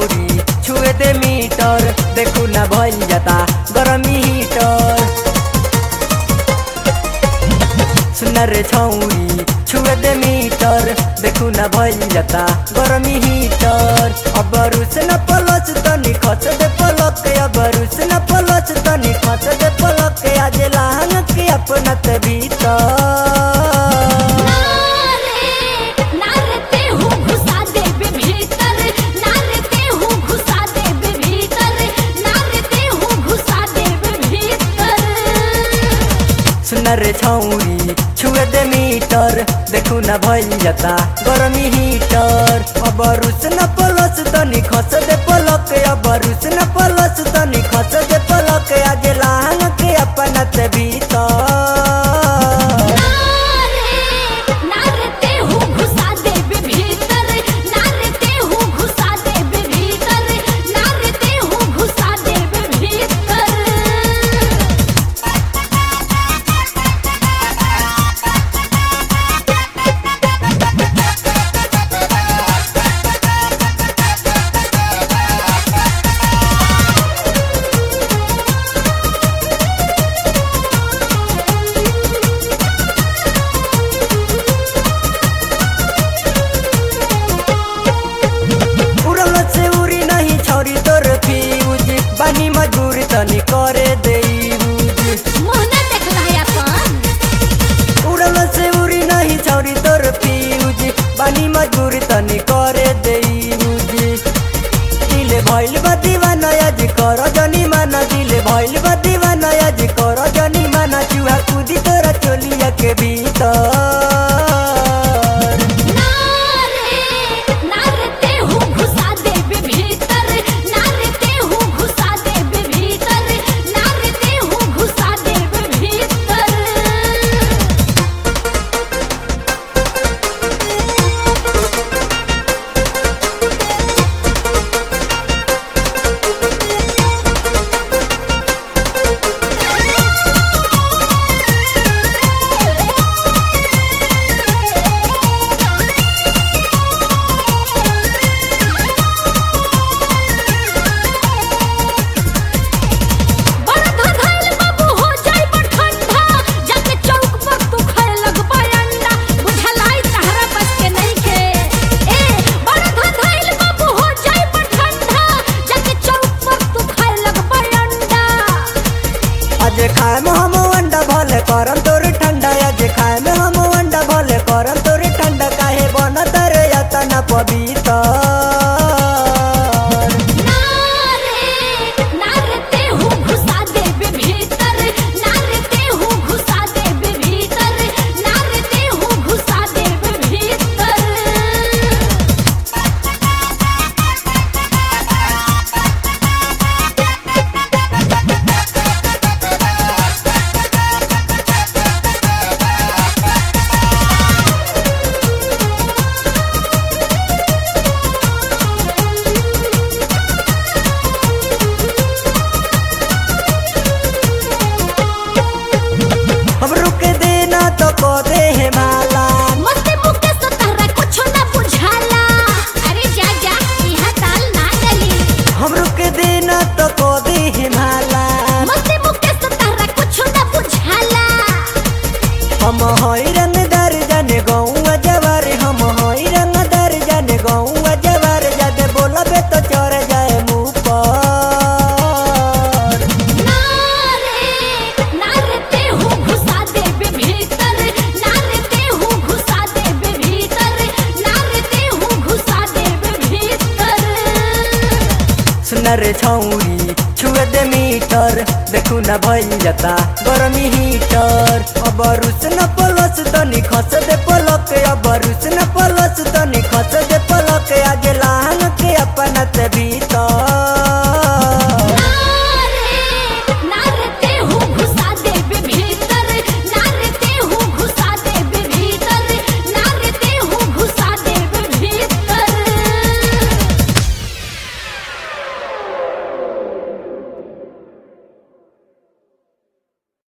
छौरी छुए दे मीटर देखू ना भइल जाता गरमी हीटर सुन रे छौरी छुए दे मीटर देखू ना भइल जाता गरमी हीटर अब रुस न पलच तनी खच दे पलक अब रुस न पलच तनी खच दे पलक आज लहंग के अपना ते भीतर नारते हूँ घुसा दे बे भीतर नारते हूँ घुसा दे बे भीतर नारते हूँ घुसा दे बे भीतर सुन रे छौरी छुए दे मीटर देखू ना भइल जाता गरमी हीटर अब रुस न पलस तनी खस दे पलक अब रुस न पलस तनी खस दे पलक आज लहंग के अपना ते भीतर नारते हूँ घुसा दे बे भीतर नारते हूँ घुसा दे बे भीतर नारते हूँ घुसा दे बे भीतर उड़ल से उड़ी नहीं छोरी तोर फ्यूज बानी मजबूरी तनी करे दे यूज मोहना देखला है अपन उड़ल से उड़ी नहीं छोरी तोर फ्यूज बानी मजबूरी तनी करे दे यूज दिले भइल बा दीवाना आज कर जनी माना दिले भइल बा दीवाना आज कर जनी माना चूहा कूदी तोरा चोलिया के भीतर नारते हूँ घुसा दे बे भीतर नारते हूँ घुसा दे बे भीतर नारते हूँ घुसा दे बे भीतर बड़ा धधल बाबू हो जाई बड़ ठंडा जाके चौक पर तू खाए लगबा अंडा बुझलाई तहरा बस के नहीं के ए बड़ा धधल बाबू हो जाई बड़ ठंडा जाके चौक पर तू खाए लगबा अंडा आज खाए में हम अंडा भले करम तोर ठंडा आज खाए में हम अंडा भले करम तोर ठंडा काहे बन तर यातना पवित्र नारे नारते हूँ घुसा दे बे भीतर नारते हूँ घुसा दे बे भीतर नारते हूँ घुसा दे बे भीतर हम रुक देना तो को दे है माला मस्ती मुक्के से तहरा कुछो ना बुझाला अरे जा जा यहाँ ताल ना डली हम रुक देना तो को दे है माला मस्ती मुक्के से तहरा कुछो ना बुझाला हम हई रंगदार जाने गौआ जवार हम हई रंगदार जाने गौआ जवार जादे बोलबे तो चढ़ जाए मुँह पर नारे नारते हूँ घुसा दे बे भीतर नारते हूँ घुसा दे बे भीतर नारते हूँ घुसा दे बे भीतर सुन रे छौरी छुए दे मीटर देखू ना भइल जाता गरमी हीटर अब रुस न पलस तनी खस दे पलक अब रुस न पलस तनी खस दे पलक आज लहंग के अपना ते भीतर